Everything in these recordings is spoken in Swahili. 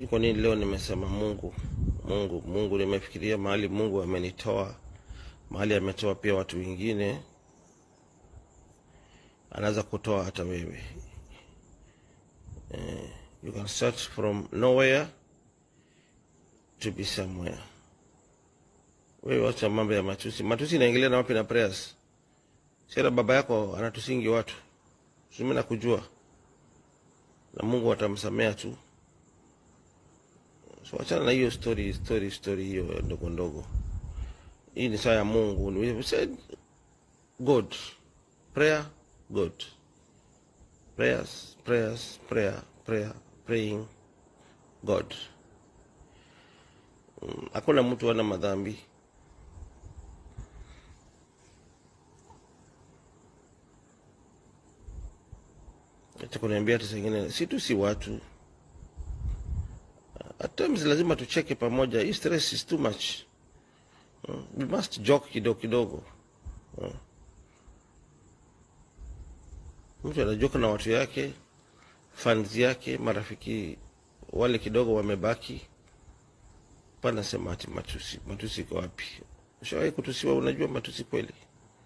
Kwa nini leo nimesema Mungu, Mungu, Mungu? Nimefikiria mahali Mungu amenitoa, mahali ametoa pia watu wengine, anaweza kutoa hata wewe. Eh, you can start from nowhere to be somewhere. Wewe wacha mambo ya matusi. Matusi inaingilia na wapi na prayers? Sasa baba yako anatusingi watu, simi nakujua, na Mungu atamsamea tu. So achana na hiyo story story story hiyo ndogo ndogo. Hii ni saa ya Mungu. We said God. Prayer, God. Prayers, prayers, prayer, prayer, praying, God. Mm, Hakuna mtu ana madhambi. Acha kuniambia hata sengine si tu si watu at times lazima tucheke pamoja. Hii stress is too much. Mm, We must joke kidogo kidogo. Mm. Mtu anajoka na watu yake, fans yake, marafiki wale kidogo wamebaki, panasema ati matusi. Matusi iko wapi? Ushawahi kutusiwa? Unajua matusi kweli?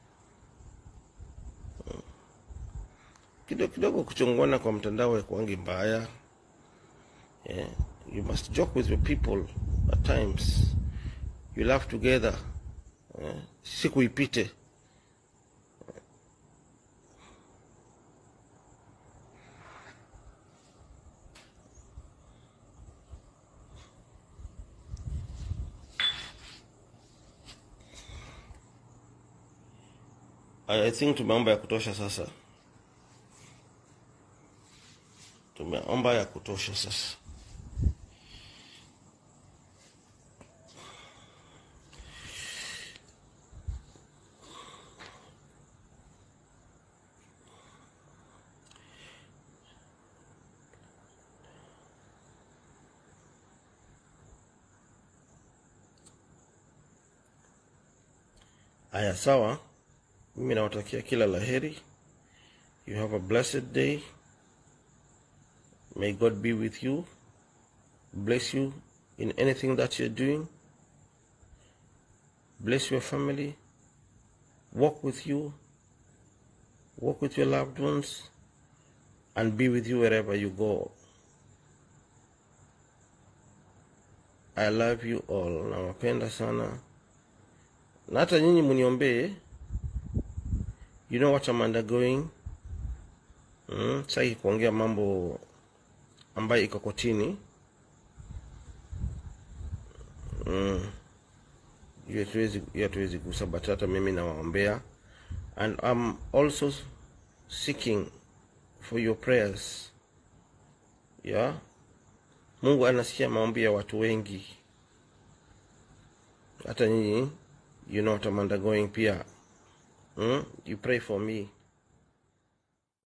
Mm. Kidogo kidogo kuchongwana kwa mtandao ya kwangi mbaya. Yeah. You must joke with your people at times. You laugh together. Yeah. Siku ipite. I I think tumeomba ya kutosha sasa. Tumeomba ya kutosha sasa. Aya, sawa. Mimi nawatakia kila laheri. You have a blessed day. May God be with you. Bless you in anything that you're doing. Bless your family. Walk with you. Walk with your loved ones. And be with you wherever you go. I love you all. Nawapenda sana. Na hata nyinyi muniombee. You know what I'm undergoing. Mm, sitaki kuongea mambo ambayo iko kotini. Mm, hiyo hatuwezi hiyo hatuwezi gusa, but hata mimi nawaombea and I'm also seeking for your prayers. Yeah. Mungu anasikia maombi ya watu wengi, hata nyinyi, you know what I'm undergoing pia. Mm? You pray for me.